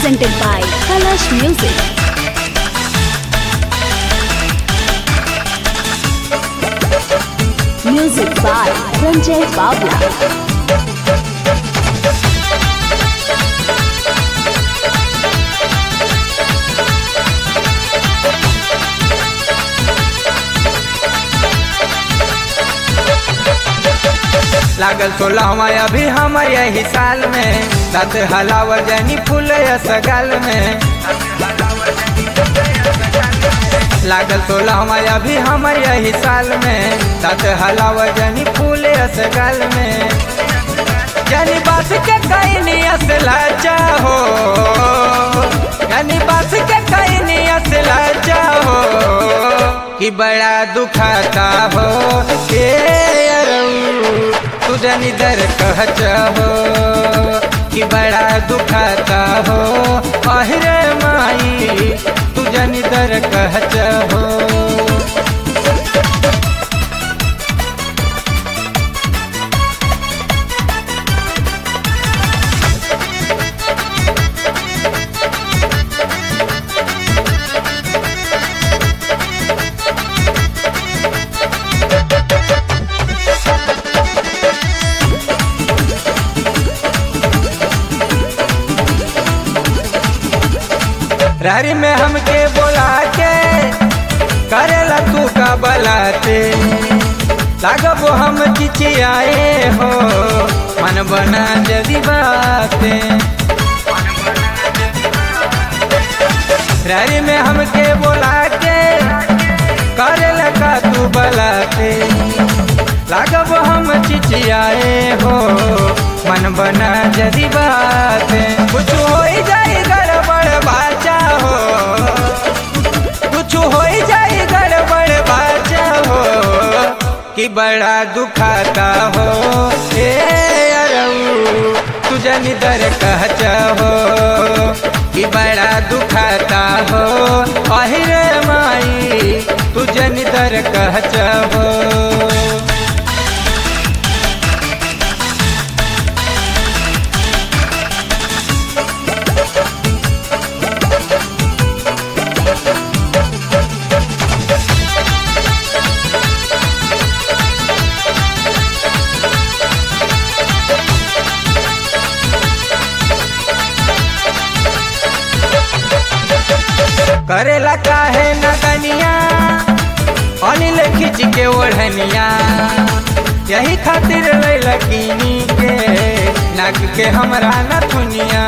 presented by Kalash Music. Music by Ranjay Bawla. लागल सोलहवा अभी हमर यही साल में दांत हलावर जनी फूल सगाल में लागल सोलहवा अभी हमर यही साल में दांत हलावर जनी फूल सगाल में जनी बास के कहीं असला चाहो जनी बास के कहीं असला चाहो कि बड़ा दुखाता हो ए अरऊ तू जनी दर कह चाहो कि बड़ा दुखाता हो अहिरे माई तू जनी दर कह चाहो रारी में हमके बोला के करेला तू का बलाते लागब हम चिचियाए हो मन बना जदी बाते रारी में हमके बोला के करेला का तू बलाते लागब हम चिचियाए हो मन बना जदी बाते कुछ हो जाए गड़बड़ बाचा हो कुछ हो जाए गड़बड़ बाचा हो कि बड़ा दुखाता हो ए अरऊ तू जनी दर कहचा हो कि बड़ा दुखाता हो अहिरे माई तू जनी दर कहचा हो करेला काहे नगनिया अनिल खिंच के ओढ़निया यही खातिर लकीनी के नाक के हमरा नथुनिया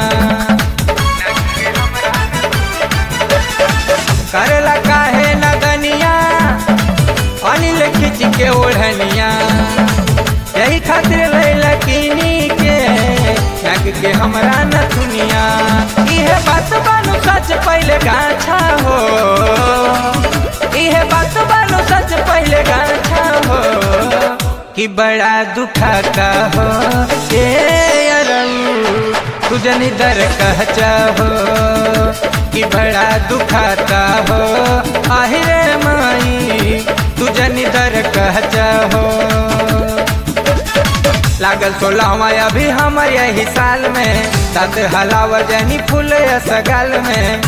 करेला काहे नगनिया अनिल खिंच के ओढ़निया यही खातिर लकीनी के नाक के हमरा नथुनिया इहे बात बानू सच पहले गाछा हो इहे बात बानू सच पहले गाछा हो कि बड़ा दुखाता हो ए अरऊ तू जनी दर कहचा हो कि बड़ा दुखाता हो आहिरे माई तू जनी दर कहचा हो लागल सोलहवा अभी हमर यही साल में दांत हलाव जनी फूल सगाल में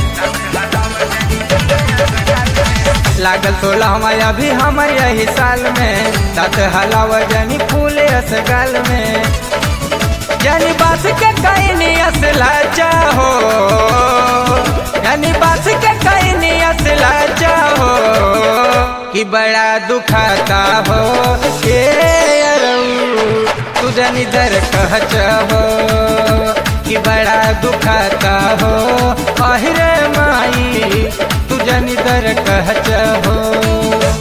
लागल सोलहवा अभी हमर यही साल में दांत हलाव जनी फूल सगाल में जनी बास के कहीं असला चाहो जनी बास के कहीं असला चाहो कि बड़ा दुखाता हो ए अरऊ तू जनी दर कहचा हो कि बड़ा दुखाता हो अहिरे माई तू जनी दर कहचा हो